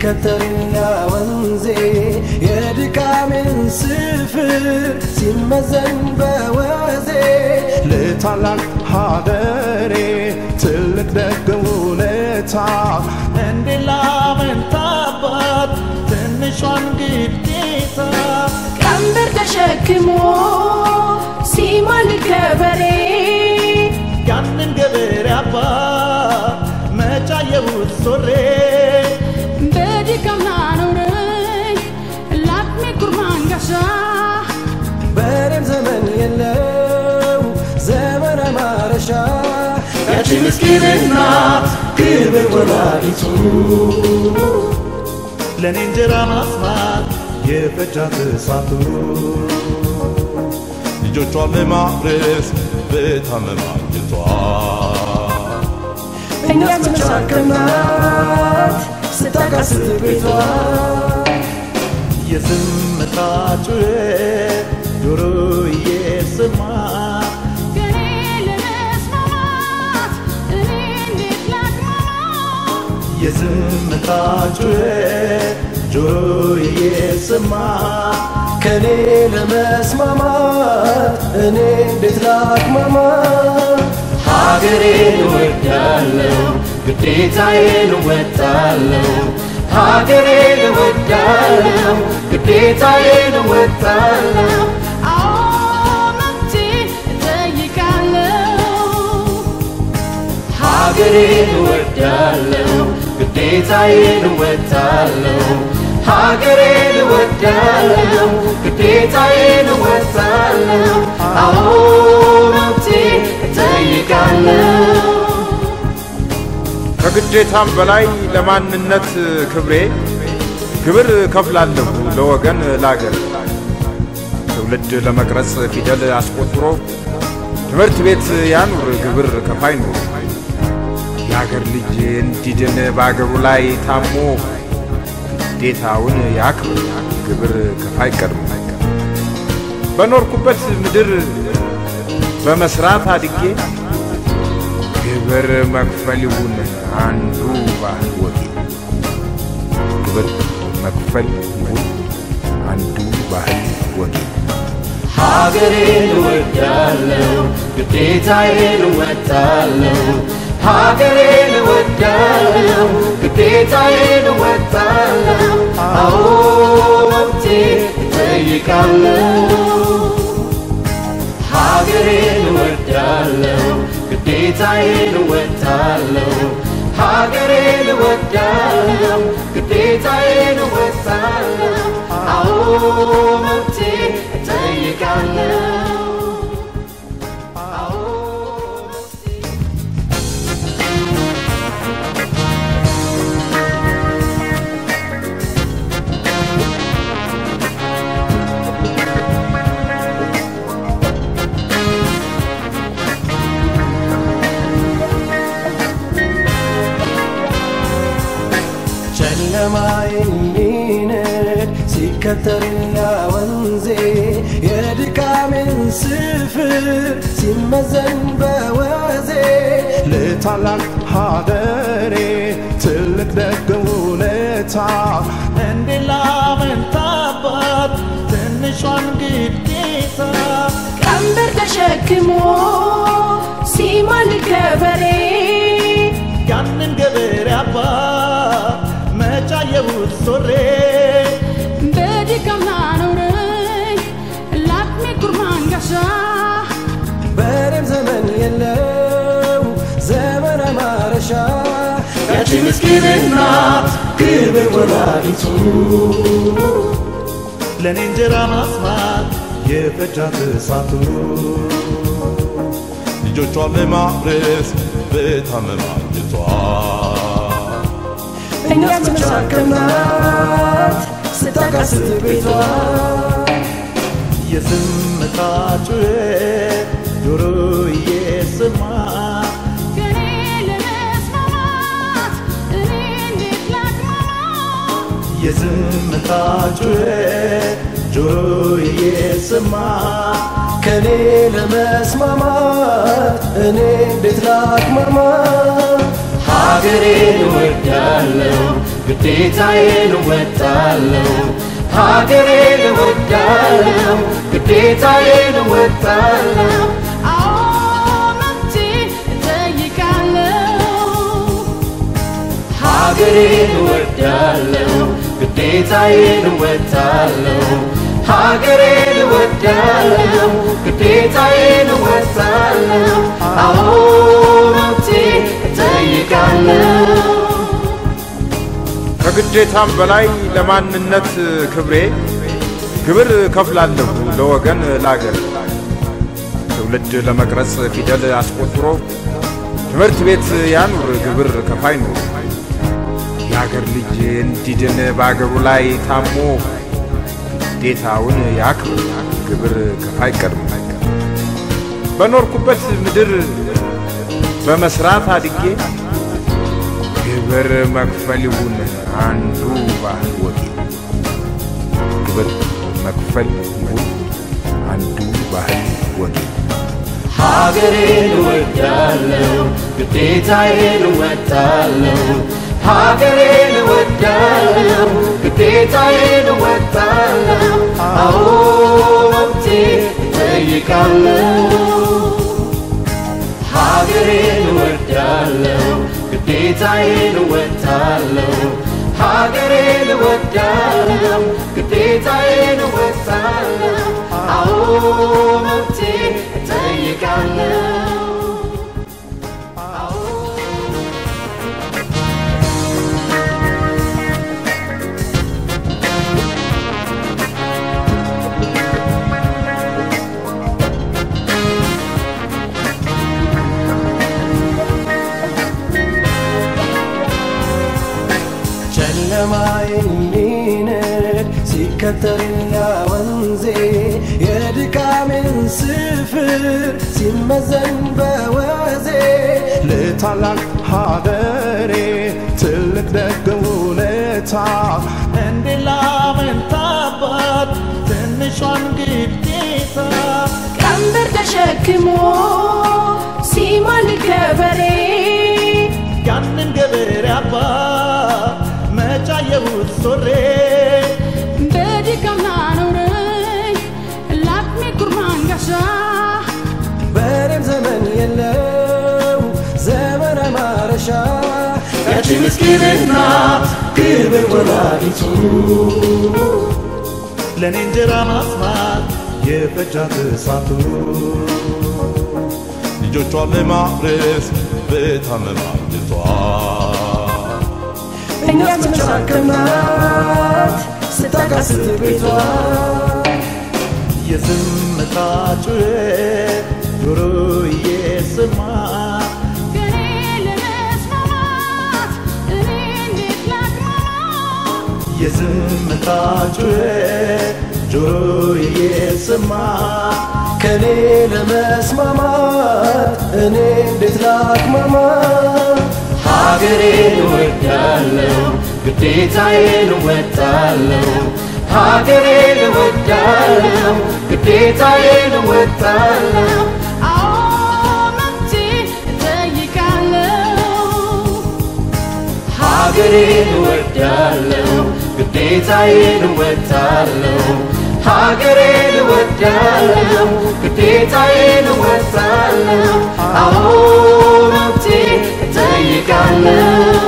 ሲከተልና ወንዜ የድካሜን ስፍር ሲመዘን በወዜ ለታላቅ ሀገሬ ትልቅ ደግ ውለታ እንዴት ላመንታባት ትንሿን ግዴታ ቀንበር ተሸክሞ ሲማልድ ገበሬ ያንን ገበሬ አባት መጫየሁት ዞሬ በድካም ላኖረኝ ለአቅሜ ኩርማን ጋሻ በሬም ዘመን የለው ዘመነ ማረሻ ያቺ ምስኪን እናት ክብር ወላዲቱ ለእኔ እንጀራ ማስማት የፈጃት እሳቱ ልጆቿን ለማብረስ በታመማ አንጀቷ እኛም ተሸከምናት ስታቃስት ቤቷ የዝምታ ጩኸት ጆሮ እየሰማ ከኔ ለመስማማት እኔ እንዴት ላቅማማ የዝምታ ጩኸት ጆሮ እየሰማ ከኔ ለመስማማት እኔ እንዴት ላቅማማ ሀገሬን እወዳለሁ ግዴታዬን እወጣለሁ ሀገሬን እወዳለሁ ግዴታዬን እወጣለሁ አዎ መብቴ እጠይቃለሁ ሀገሬን እወዳለሁ ግዴታዬን እወጣለሁ ሀገሬን እወዳለሁ ግዴታዬን እወጣለሁ አዎ መብቴ እጠይቃለሁ ከግዴታም በላይ ለማንነት ክብሬ ግብር ከፍላለሁ ለወገን ላገር ትውልድ ለመቅረጽ ፊደል አስቆጥሮ ትምህርት ቤት ያኑር ግብር ከፋይ ኑሮ የአገር ልጅ እንዲድን በአገሩ ላይ ታሞ ግዴታውን ያክብር ግብር ከፋይ ቀድሞ በኖርኩበት ምድር በመስራት አድጌ ግብር መክፈል ይሁን አንዱ ባህል ወጌ ግብር መክፈል ይሁን አንዱ ባህል ወጌ ሀገሬን እወዳለሁ ግዴታዬን እወጣለሁ ሀገሬን እወዳለሁ ግዴታዬን እወጣለሁ አዎ መብቴ እጠይቃለሁ ሀገሬን እወዳለሁ ግዴታዬን እወጣለሁ ሀገሬን እወዳለሁ ግዴታዬን እወጣለሁ አዎ መብቴ እጠይቃለሁ አዎ መብቴ ጨለማ የሚነድ ሲከተልና ወንዜ የድካሜን ስፍር ሲመዘን በወዜ ለታላቅ ሀገሬ ትልቅ ደግ ውለታ እንዴት ላመንታባት ትንሿን ግዴታ ቀንበር ተሸክሞ ሲማልድ ገበሬ ያንን ገበሬ አባት መጫየሁት ዞሬ በድካም ላኖረኝ ለአቅሜ ኩርማን ጋሻ በሬም ዘመን የለው ዘመነ ማረሻ ያቺ ምስኪን እናት ክብር ወላዲቱ ለእኔ እንጀራ ማስማት የፈጃት እሳቱ ልጆቿን ለማብረስ በታመማ አንጀቷ እኛም ተሸከምናት ስታቃስት ቤቷ የዝምታ ጩኸት ጆሮ እየሰማ ከኔ ለመስማማት እኔ እንዴት ላቅማማ የዝምታ ጩኸት ጆሮ እየሰማ ከኔ ለመስማማት እኔ እንዴት ላቅማማ ሀገሬን እወዳለሁ ግዴታዬን እወጣለሁ ሀገሬን እወዳለሁ ግዴታዬን እወጣለሁ አዎ መብቴ እጠይቃለሁ ሀገሬን እወዳለሁ ግዴታዬን እወጣለሁ ሀገሬን እወዳለሁ ግዴታዬን እወጣለሁ አዎ መብቴ እጠይቃለሁ ከግዴታም በላይ ለማንነት ክብሬ ግብር ከፍላለሁ ለወገን ላገር ትውልድ ለመቅረጽ ፊደል አስቆጥሮ ትምህርት ቤት ያኑር ግብር ከፋይ ኑር የአገር ልጅ እንዲድን በአገሩ ላይ ታሞ ግዴታውን ያክብር ግብር ከፋይ ቀድሞ በኖርኩበት ምድር በመስራት አድጌ ግብር መክፈል ይሁን አንዱ ባህል ወጌ ግብር መክፈል ይሁን አንዱ ባህል ወጌ ሀገሬን እወዳለሁ ግዴታዬን እወጣለሁ ሀገሬን እወዳለሁ ግዴታዬን እወጣለሁ አዎ መብቴ እጠይቃለሁ ሀገሬን እወዳለሁ ግዴታዬን እወጣለሁ ሀገሬን እወዳለሁ ግዴታዬን እወጣለሁ አዎ መብቴ እጠይቃለሁ ጨለማዬን ሊነድ ሲከተልና ወንዜ የድካሜን ስፍር ሲመዘን በወዜ ለታላቅ ሀገሬ ትልቅ ደግ ውለታ እንዴት ላመንታባት ትንሿን ግዴታ ቀንበር ተሸክሞ ሲማልድ ገበሬ ያንን ገበሬ አባት መጫየሁት ሶሬ በድካም ላኖረኝ ላቅሜ ኩርማን ጋሻ በሬም ዘመን የለው ዘመን ማረሻ ያቺ ምስኪን እናት ግብር ወላዲቱ ለእኔ እንጀራ ማስማት የፈጃት እሳቱ ልጆቿን ለማፍረስ በታመማ ልቷ እኛ ተሸከምናት ስታቃስት ቤቷ የዝምታ ጩኸት ጆሮ እየሰማ ከኔ ለመስማማት እኔ እንዴት ላቅማማ የዝምታ ጩኸት ጆሮ እየሰማ ከኔ ለመስማማት እኔ እንዴት ላቅማማ ሀገሬን እወዳለሁ ግዴታዬን እወጣለሁ ሀገሬን እወዳለሁ ግዴታዬን እወጣለሁ አዎ መብቴ እጠይቃለሁ ሀገሬን እወዳለሁ ግዴታዬን እወጣለሁ ሀገሬን እወዳለሁ ግዴታዬን እወጣለሁ አዎ መብቴ እጠይቃለሁ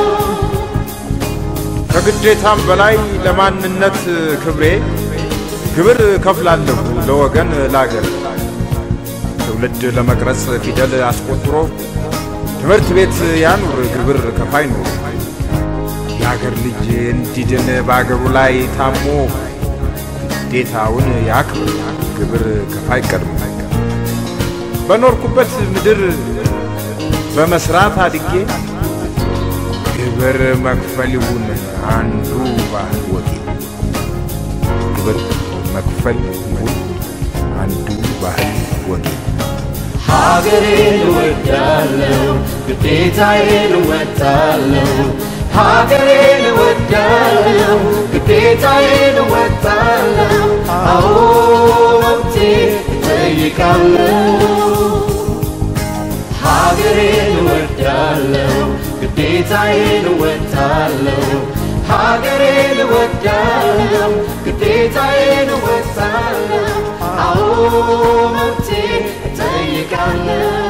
ከግዴታም በላይ ለማንነት ክብሬ ግብር ከፍላለሁ ለወገን ላገር ትውልድ ለመቅረጽ ፊደል አስቆጥሮ ትምህርት ቤት ያኑር ግብር ከፋይ ኑር የአገር ልጅ እንዲድን በአገሩ ላይ ታሞ ግዴታውን ያክብር ግብር ከፋይ ቀድሞ በኖርኩበት ምድር በመስራት አድጌ ግብር መክፈል ይሁን አንዱ ባህል ወጌ ግብር መክፈል ይሁን አንዱ ባህል ወጌ ሀገሬን እወዳለሁ ግዴታዬን እወጣለሁ ሀገሬን እወዳለሁ ግዴታዬን እወጣለሁ አዎ መብቴ እጠይቃለሁ ሀገሬን እወዳለሁ ግዴታ ግዴታዬን እወጣለሁ ሀገሬን እወዳለሁ ግዴታዬን እወጣለሁ አዎ መብቴ እጠይቃለሁ